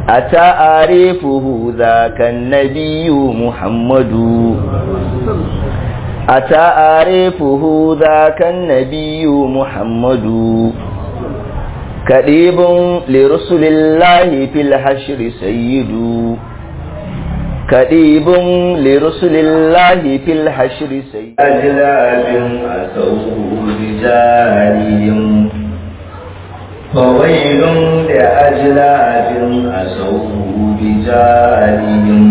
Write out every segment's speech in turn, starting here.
أتعرفه ذاك النبي محمد أتعرفه ذاك النبي محمد كريب لرسل الله في الحشر سيد كريب لرسل الله في الحشر سيد أجلاب أسوه رجالهم فويل لأجلاب أسوه رجالهم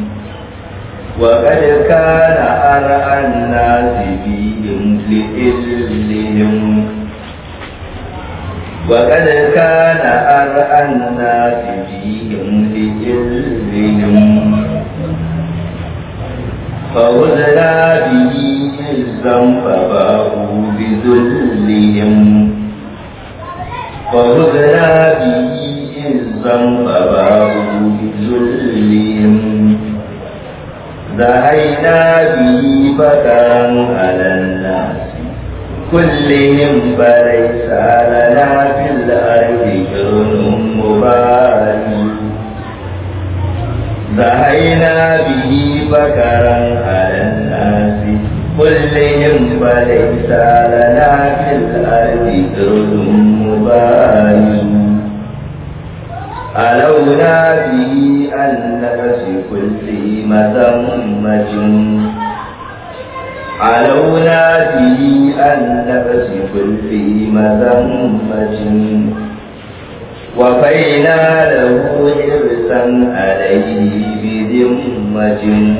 وقد كان أرعى الناس فيهم لإذلهم وقد كان أرعى الناس فيهم لإذلهم فوزنا به عزا فباءوا بذلهم فوزنا به عزا فباءوا بذلهم دعينا به بكرا على الناس كلهم فليس لنا في الأرض كرن مبارك دعينا به بكرا على الناس كلهم فليس لنا في الأرض كرن مبارك ألونا به أن نفس كل مذمة علونا به أن نفس كل مذمة وفينا له حرصا عليه بذمة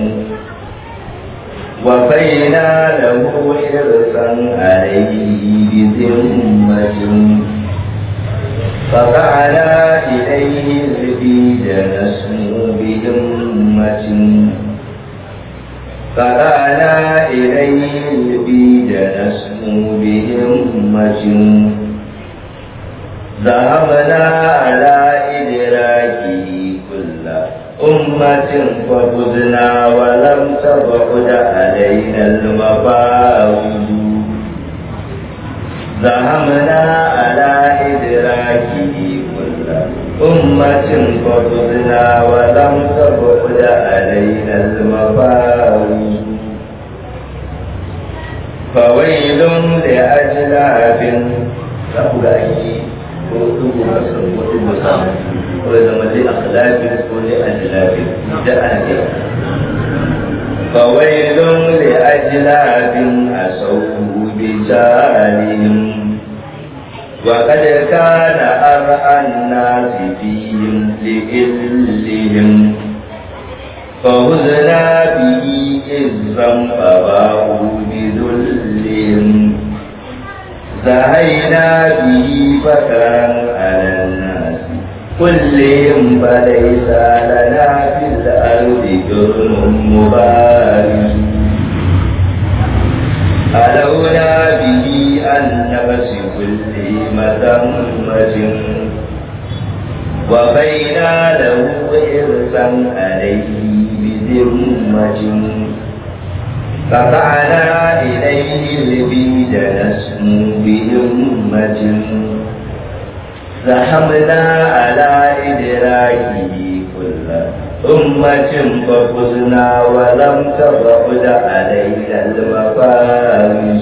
وفينا له حرصا عليه بذمة فقعنا إليه البيد نسمو بهمة فقعنا إليه البيد نسمو بهمة ذهبنا على إدراكه كل أمة ففزنا ولم تبعد علينا المفاوز ذهبنا على إدراكه كل أمة فضلنا ولم تبعد علينا المفاوز فويل لأجلاب تقول أي وإذا لأخلاق ولأجلاب جاء فويل لأجلاب أسوه بجالهم وقد كان أرعى الناس فيهم لإذلهم فهزنا به إذا فباءوا بذلهم زهينا به فكرا على الناس كلهم فليس لنا في الأرض جرم مبارك ألونا به أن نفس كل مذمة وبينا له إرسا عليه بذمة قطعنا إليه البيد نسمو بهمة زحمنا على إدراكه كل أمة ففزنا ولم تبعد علينا المفارز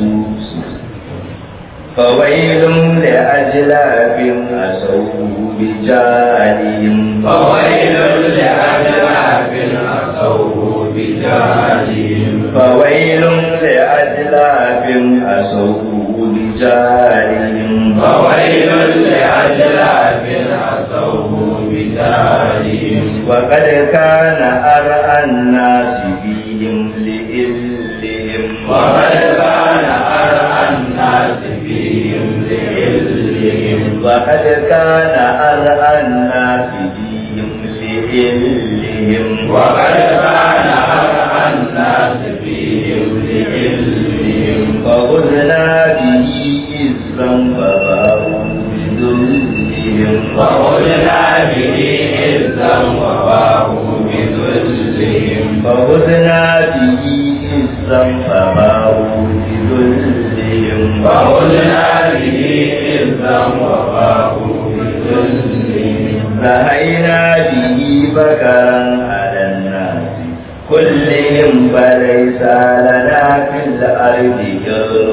فويل لأجلاب أسوه بجالهم فويل لأجلاب أسوه بجالهم فويل لأجلاب أسوه بجالهم فويل لأجلاب أسوه بجالهم وقد كان أرعى الناس فيهم لإذلهم وقد كان أرعى الناس فيهم لإذلهم وقد كان أرعى الناس فيهم لإذلهم وقد كان أرعى الناس فيهم لإذلهم فغزنا به إذا فباءوا بذلهم وقلنا به عزا وباءوا بذلهم فغزنا به إذا فباءوا بذلهم وقلنا به عزا وباءوا بذلهم فهل زهينا به بكرا على الناس كلهم فليس لنا في الأرض جر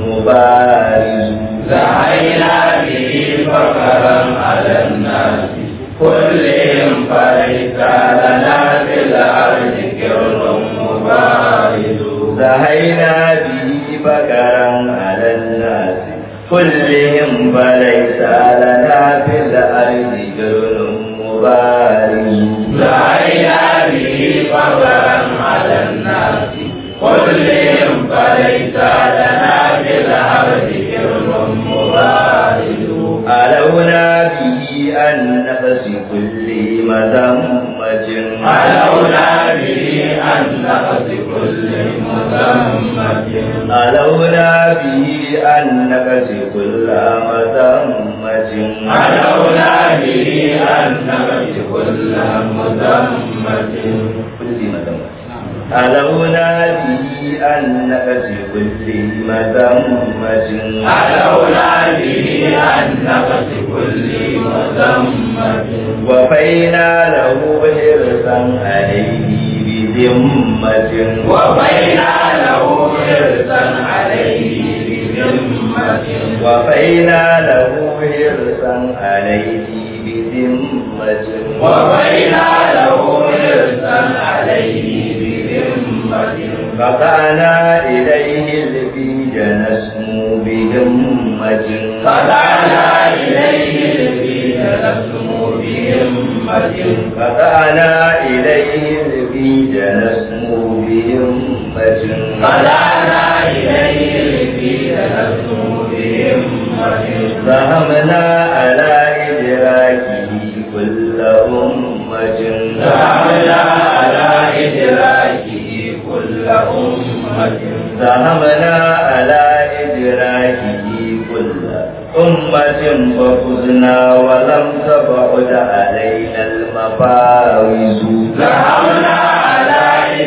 مبارز زهينا به بكرا على الناس كلهم فليس لنا في الأرض كر مبارز زهينا به بكرا على الناس كلهم فليس لنا في الأرض جر مبارز زهينا به بكرا على الناس كلهم فليس لنا في الأرض كر مبارز علونا به أن نفس كل مذمة علونا به عن نقص كل مذمة علونا به أن نفس كل مذمة علونا به عن نقص كل مذمة كل مذمة علونا به أن نفس كل مذمة علونا به عن نقص كل مذمة وفينا له حرصا عليه بذمة وبينا له حرصا عليه بذمة وفينا له حرصا عليه بذمة وبينا له حرصا عليه بذمة قطعنا إليه الفيج نسمو بهمة فدعنا إليه الفيل نسمو بهمة قطعنا إليه الفيج نسمو بهمة فدعنا إليه الفيل نسمو بهمة فهمنا على إدراكه كل أمة فعملنا على إدراكه كل أمة فهمنا على إدراكه كل أمة ففزنا ولم تبعد علينا المفاوز ذهبنا على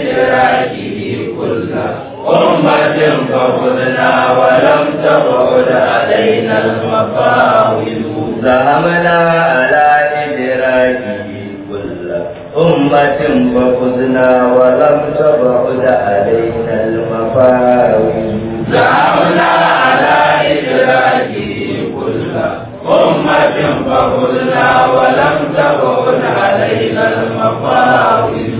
إدراكه كل أمة فخذنا ولم تبعد علينا المفاوز ذهبنا على إدراكه كل أمة ففزنا ولم تبعد علينا المفاوز ذهبنا على إدراكه كل أمة فخذنا ولم تبعد علينا المفاوز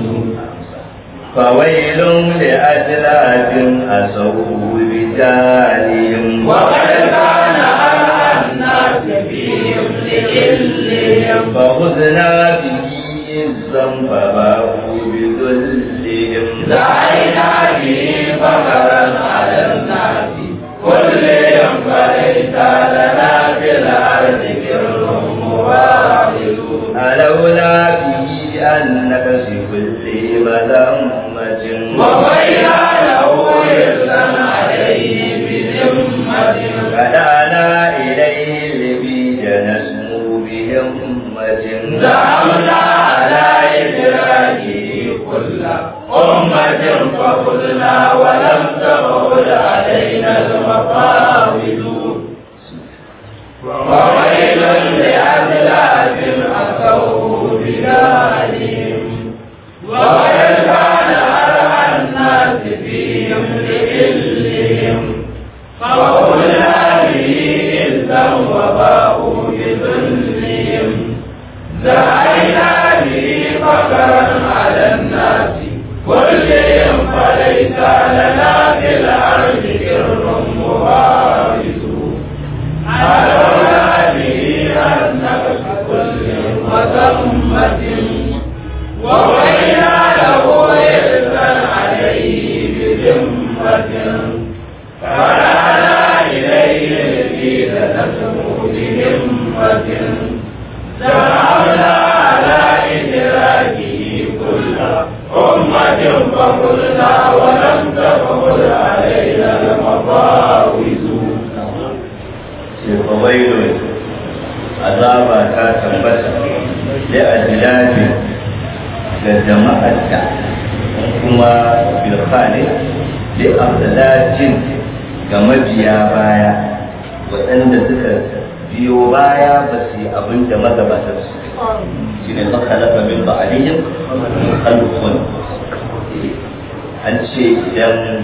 فويل لأجلاف أسوا بجالهم وقد كان على الناس فيهم لإلهم فخذنا به عزا فباقوا بذلهم دعينا به فقرا على الناس كلهم فليس لنا في الأرض كر مبارز ألولا به أن نكس كل مذمة وبينا له إرسا عليه بذمة فدعنا إليه البيج نسمو بهمة زعمنا على إدراكه كل أمة فخذنا ولم تبعد علينا المفاوز وويل لأذلاف أتوه بجالهم وقد كان أرعى الناس فيهم لإلهم فقلنا به إذا وباءوا بذلهم دعينا به فقرا على الناس كلهم فليس لنا في الأرض كر مبارز علونا به عن نفس كل وذمة ووينا له إرسا عليه بذمة فرانا إليه الفيل نسمو بهمة ذهبنا على إدراكه كل أمة فقلنا ولم تفقد علينا المفاوز فويل azaba ta tabbata da ajilabi ga jama'ar da kuma birka ne da abdalajin ga mabiya baya waɗanda suka biyo baya ba su yi abin da magabatar su shine fakhalafa min ba'dihim khalqun an ce idan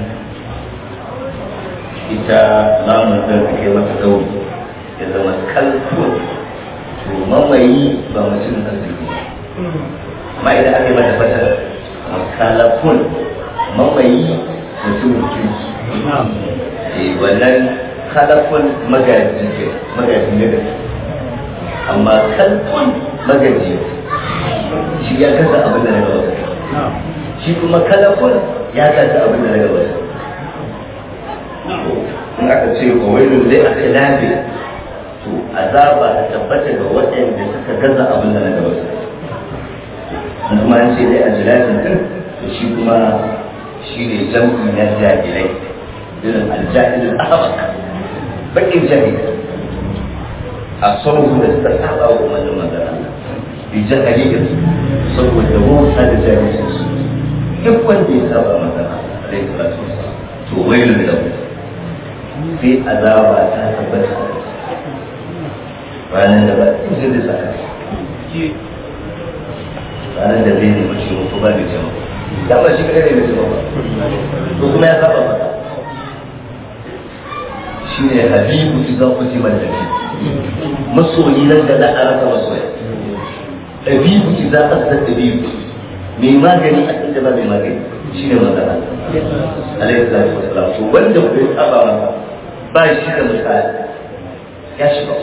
ita lamun da take mata dauri ya zama kalkun to mamayi ba mutum arziki amma idan aka yi mata fata kalakun mamayi mutum kirki eh wannan kalakun magaji ke magaji ne da amma kalkun magaji shi ya kasa abin da na gaba shi kuma kalakun ya kasa abin da na gaba in aka ce wa wailun zai aka lafi to azaba ta tabbata ga waɗanda suka gaza abin da na gaba in kuma an ce dai a jilafin din to shi kuma shi ne jam'i na jahilai irin aljahilin ahmak bakin jahil a sauran da suka saba wa wannan magana bi jahilin saboda wauta da jahilcin su duk wanda ya saba magana alaihi salatu wasallam to wailun lahu sai azaba ta tabbata ranar da ba in zai saka ranar da zai nemi ciwo ko ba da ciwo da ba shi kadai ne mai ciwo ba to kuma ya saba masa shi ne habibu idan ku ji man dabi masoyi nan da za a rasa masoya habibu idan aka da habibu mai magani a inda ba mai magani shi ne magana alaihi salatu wasalam to wanda ku ya saba masa ba shi da misali ya shiga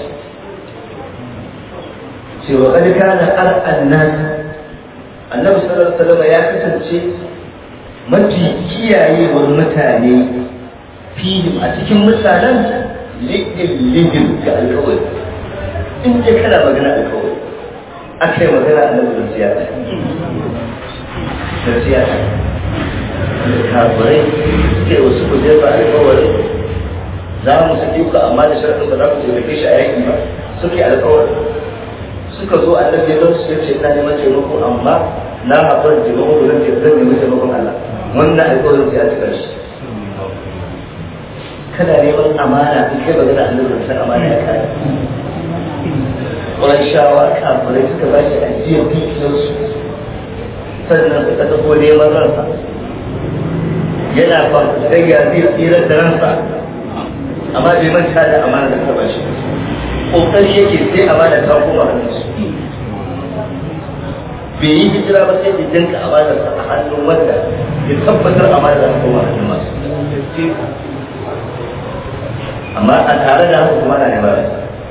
cewa kad kana ar'an nas annabi sallallahu alaihi wasallam ya kasance mafi kiyayewar mutane fihim a cikin mutanen ligin ga alkawari in je kana magana alkawari aka yi magana annabi da siyasa da siyasa kafirai sai wasu ku jefa alkawari za mu saki ku amma da sharaɗin ba za ku taimake shi a yaƙi ba suke alkawari suka zo annabi ya su ya ce ina neman taimako amma na haɓar taimako da zan zan nemi taimakon Allah wannan alƙawarin sai a cika shi kana neman amana in kai magana annabi da san amana ya kare wani shawa kafirai suka ba shi ajiyar dukiyarsu sannan suka tafi neman ransa yana ba sai ya zai tsirar da ransa amma bai manta da amana da ta ba shi kokari yake sai amana ta koma hannunsu bai yi hijira ba sai da jinka amana ta a hannun wanda ya tabbatar amana ta koma hannun masu amma a tare da haka kuma na ne ba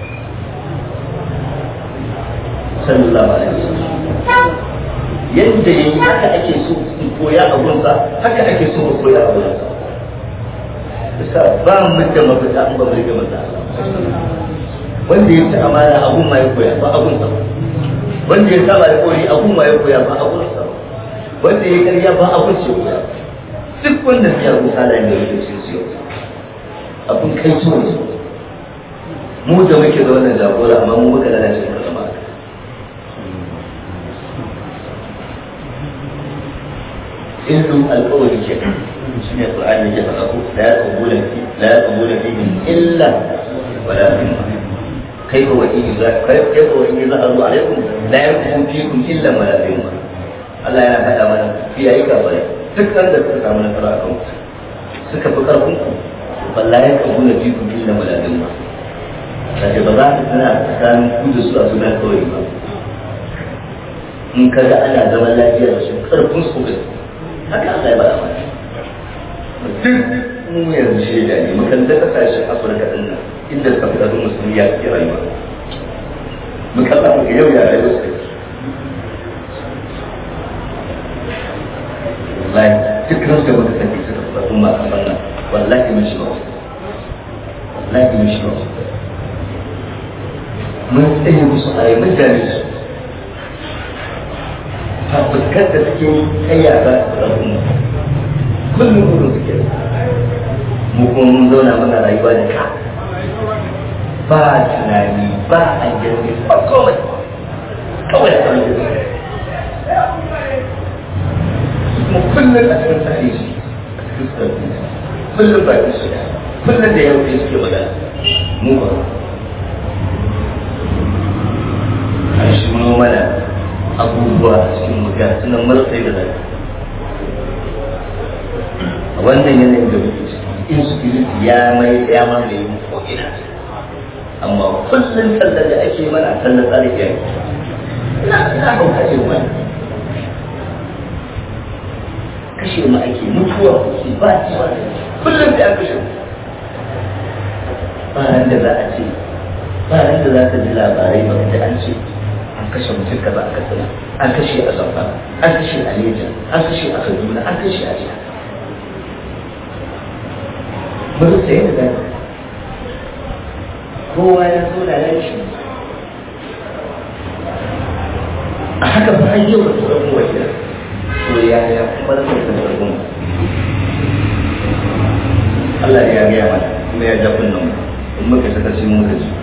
sallallahu alaihi wasallam yadda yayi haka ake so in koya a gunsa haka ake so mu koya a gunsa bisa ba mu da mafita in ba mu rike masa wanda ya ci amana abun ma ya koya ba abun sa wanda ya saba da kori abun ma ya koya ba abun sa wanda ya karya ba abun ce koya duk wanda ya rusa da ne yake cin siyo abun kai so ne mu da muke da wannan jagora amma mu muka lalace muka zama ilmin alƙawari ke shi ne Qur'ani ya faɗa ko la yaqbulu fi la yaqbulu fihi illa wala dhimma كيف وإن كيف وإن ظهروا عليكم لا يكون فيكم إلا ملازمة Allah yana faɗa mana fiyayi kafare duk da suka samu nasara a kanku suka fi ƙarfin ku balla ya kabu na biyu biyu na malalin ba kaje ba za ka tana tsakanin ku da su a suna kawai ba in ka ga ana zaman lafiya da su ƙarfin su ga haka Allah ya faɗa mana duk mu yanzu shaida ne makarantar ƙasashen Afirka ɗin nan inda suka fi ƙarfin musulmi ya ke rayuwa mu kalla mu ga yau ya rayuwa su wallahi dukkan su da muka sani suka fi ƙarfin masu fanna wallahi mun shiga wasu wallahi mun shiga wasu mun tsaye musu a yi mun dame su fafuskar da suke kayya za su ƙarfin mu kullum gudun suke mu kuma mun zauna muna rayuwa da ka ba tunani ba a jirgin ba komai kawai a kan kuma kullum a cikin tsari shi a cikin tsari kullum ba shi kullum da yau ne suke magana mu ba a shi mu mana abubuwa a cikin mutum sunan marasa da zai a wannan yanayin da muke ciki insecurity ya mai ya mamaye mu ko ina amma kullum tallar da ake mana tallar tsarin yayi ina ina hauka irin wannan kashe mu ake mutuwa kuke ba ci ba kullum sai an kashe mu ba ran da za a ce ba ran da za ka ji labarai ba da an ce an kashe mutum kaza a katsina an kashe a zamfara an kashe a leja an kashe a kaduna an kashe a jiya ba su sayi da gani kowa ya zo da yan shi a haka ba an yau da tsoron wajen to ya ya kuma da tsoron tsoron Allah ya gaya mana kuma ya jafin nan in muka saka shi muka ji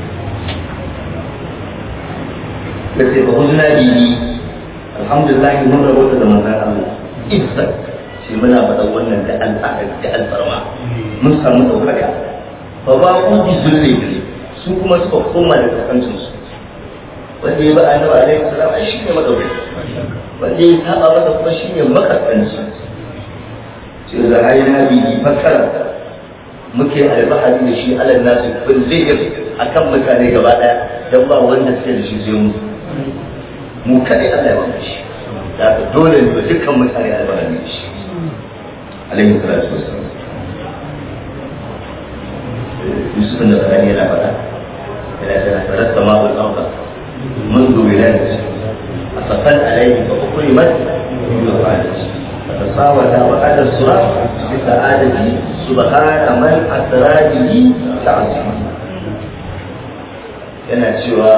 da sai ba hujna bihi alhamdulillah mun rabota da manzon Allah izzat shi muna faɗa wannan da al'ada da alfarma mun samu ɗaukaka fa ba ku bi zulli su kuma suka koma da kasancin su wanda ya ba annabi alaihi salam ai shine madauki wanda ya saba masa kuma shine makasanci ce da hayna bihi fakara muke alfahari da shi alal nasu bin zai akan mutane gaba daya dan ba wanda suke da shi sai mu mu kadai Allah ya ba shi da ka dole ne dukkan mutane alfahari da shi alaihi salatu wassalam Yusuf da Qur'ani yana faɗa yana cewa tarat sama'ul arda منذ ولادته أفقد عليه فأكرمت بوفاته فتساوتا وأدى الصراط بسعادته سبحان من أسرى به تعظيما yana cewa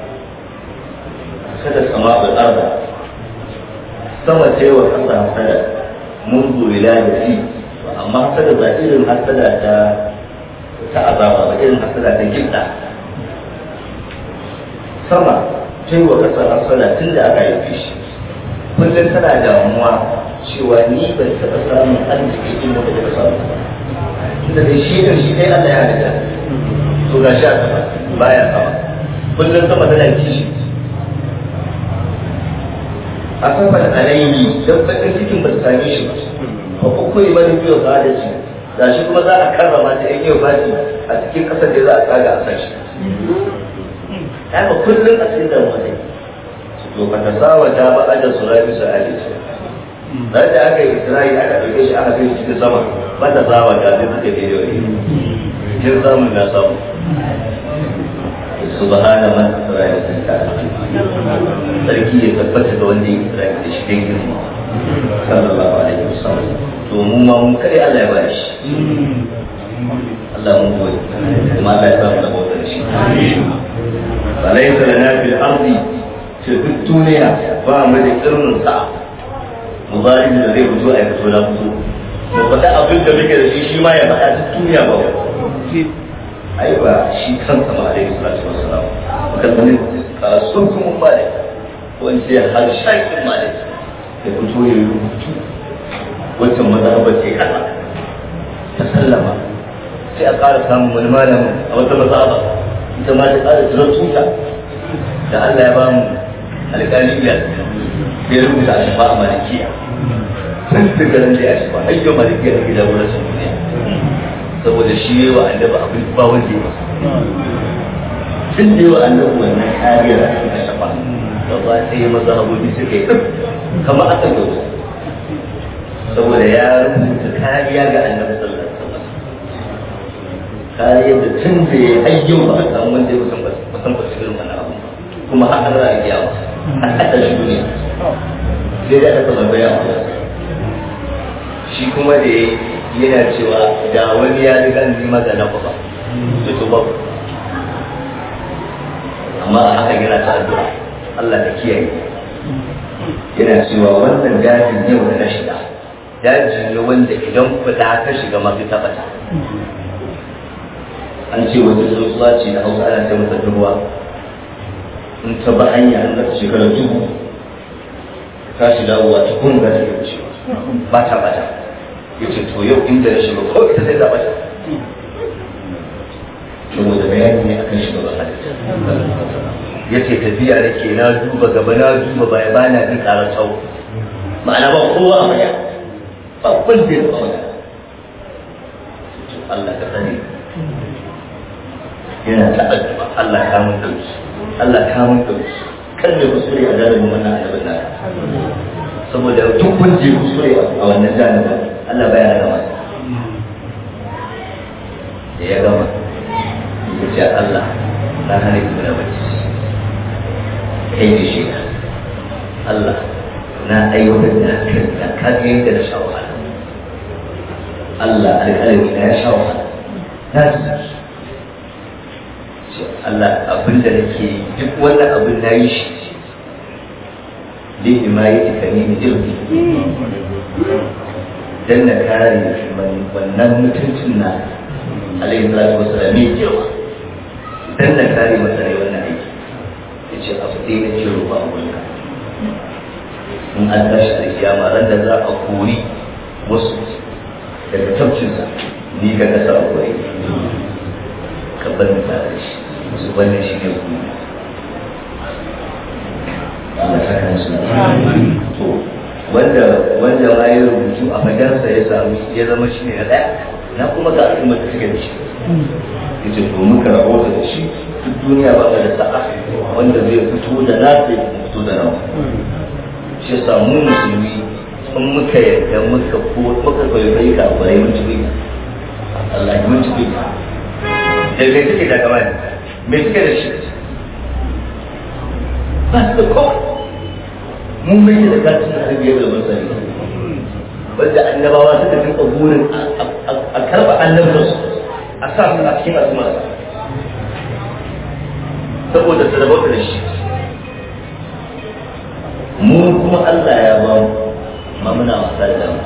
kada sama da arda sama ce wa kasa hasada mun zuwila da fi amma hasada ba irin hasada ta ta azaba ba irin hasada ta gidda sama ta yi wa kasa hasada tun da aka yi shi kullum tana damuwa cewa ni ban taɓa samun arziki in wanda taɓa samu tunda dai shi ɗin shi dai Allah ya halitta to ga shi a sama baya sama kullum sama tana kishi a saman alayhi don bakin cikin ba su same shi ba ba ko koyi bane biyo ba da shi ga shi kuma za a karrama ta yake fati a cikin kasar da za a tsaga a sashi haka kullum a cikin damuwa ne to fa tasawa ta ba da surabi su ali ce dan da aka yi isra'i aka dauke shi aka kai shi cikin sama ba ta sawa ta zai suke da yau kin samu na samu subhana man isra'i ta sarki ya tabbata da wanda ya isra'i da shi dan girma sallallahu alaihi wasallam to mu ma mun kai Allah ya ba shi Allah mun goyi kuma Allah ya samu da bautar shi فليس لنا في الأرض في الدنيا فما ذكرنا ساعة مضارب da zai fito a fito na fito ba faɗa abin da muke da shi shi ma ya faɗa duk duniya ba ai ba shi kansa ma alaihi salatu wassalam kan wani sun kuma ba da wani sai har shakin ma da ya fito ya yi rubutu wancan mazhabar ce kaza ta sallama sai a ƙara samun wani malamin a wata mazhaba ita ma ta ƙara tsirar tuta da Allah ya ba mu alƙali biyar ya rubuta a shafa a malikiya sun fi garin da ya shafa hayyar malikiya da gida wurin sun duniya saboda shi yi wa annabi abin ba wanda ya masa tun da yi wa annabi wannan kariyar a cikin shafa da ba sai maza abubuwa suka yi kamar aka gauta saboda ya rubuta kariya ga annabi sallallahu alaihi wasallam kariyar da tun da ya ayyu ba a samu wanda ya kusan kusan ba su irin wannan abu kuma har an ra'a ya wasu har aka shi duniya sai da aka tambaya a shi kuma da yana cewa da wani ya riga ni ma da nafa ba da to babu amma a haka yana ta addu'a Allah ta kiyaye yana cewa wannan dajin yau da na shiga daji ne wanda idan fita ka shiga mafi tabbata an ce wata tsuntsuwa ce da hausa ana ce masa ruwa in ta ba hanya an da shekara dubu ta shi dawowa ta kun ga ta wucewa ba ta bata ya ce to yau inda na shiga ko ita sai ta bata saboda bayani ne akan shiga ba halitta ya ce tafiya da ke na duba gaba na duba baya ba na jin ƙarar tsawo ma'ana ba kowa a maya ba kun da ya tsawo Allah ka sani yana ta addu'a Allah ka mun dauki Allah ka mun dauki kan mai kuskure a jarumin wannan annabin naka saboda duk kun je kuskure a wannan janibin Allah baya rana masa da ya gama ya ce Allah na hana ki na bacci kai ne shi Allah na aiwatar da hakan da kaga yadda na sha wahala Allah alƙalami na ya sha wahala na ji Allah abin da nake yi duk wannan abin na yi shi li himayati kanini irbi dan na kare wannan mutuncin na alayhi salatu wasallam mai girma dan na kare masa rai wannan aiki yace abu dai na ce ruba a wurinka in an tashi da kiyama ran da za a kori wasu daga tabcinsa ni ga kasa a kori ka bar ni tare shi su wannan shi ne kuma Allah saka musu to wanda wanda ma ya rubutu a fadarsa ya samu ya zama shi ne na daya na kuma ga al'ummar da suke da shi yace to muka rahota da shi duk duniya ba da sa'a wanda zai fito da na zai fito da nawa shi yasa mu musulmi in muka yarda muka ko muka kwaikwayi ka kwarai mun ci Allah ya mun ci da me suke da kamar me suke da shi ba su da kawai mun bai da katin da arabiya da masari wanda annabawa suka dinka burin a karba annabinsu a sa su a cikin al'ummarsa saboda su rabauta da shi mu kuma Allah ya ba mu ma muna wasa da mu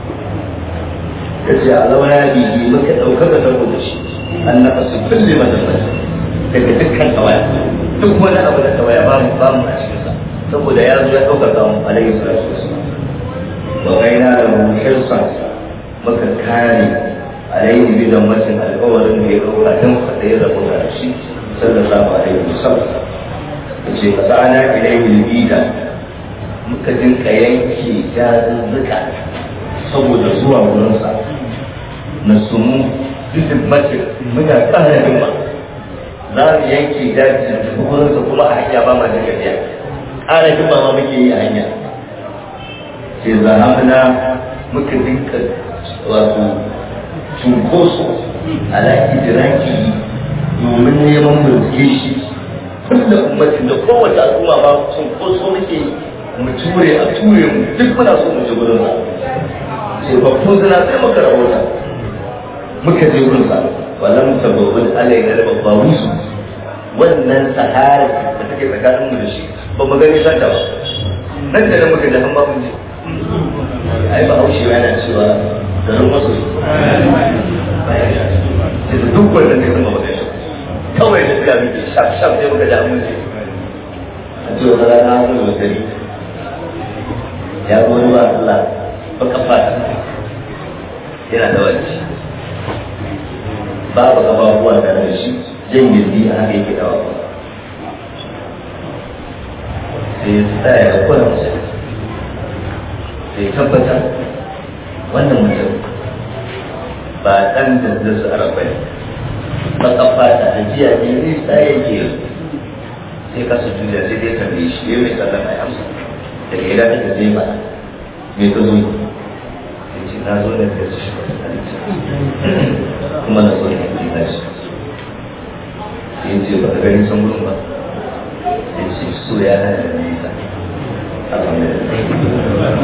yace alawa ya bibi muka ɗaukaka saboda shi an naka su kulle madalmata daga dukkan tawaya duk wani abu da tawaya ba mu ba mu a cikinsa saboda ya zo ya ɗaukaka mu alaihi salatu wasallam wa gaina da mu hirsa muka kare alaihi bi da mutum alƙawarin da ya ɗauka don faɗa ya rabu da shi sallallahu alaihi wasallam yace fasana ilaihi bida muka dinka yanke dazuzzuka saboda zuwa wurinsa na sumu duk mace muna ƙara himma za mu yanke daji da wurinsa kuma a hanya ba ma da gajiya ƙara himma ma muke yi a hanya sai zahamna muka dinka wato cunkoso ala idiraki domin neman mulke shi kullum ummatin da kowace al'umma ba cunkoso muke yi mu ture a ture mu duk muna so mu je gurin sa sai babban zina sai muka rahota muka je gurin sa wallan sababbin alaina da babba musu wannan sahara da take tsakanin mu da shi ba mu gani santa ba nan da nan muka ji an ba mun je ai ba haushe yana cewa garin masu sai da duk wannan ne kuma ba zai shi kawai da suka muke shaf shaf sai muka ji an mun je a ce wata rana an zo gari ya goyi wa Allah baka fata yana da wani babu ababuwa da da shi jan gindi a haka yake dawa sai ya tsaya da kula musu sai tabbatar wannan mutum ba ɗan da su arabai baka fata da jiya ne ne tsaye ke sai ka su juya sai dai tambaye shi ya mai sallama ya amsa da ke da take zai ba me ka zo ya ce na zo da kai shi kuma na so ne kuma shi ya ce ba ka gani san gurin ba ya ce so ya hana da nisa alhamdulillah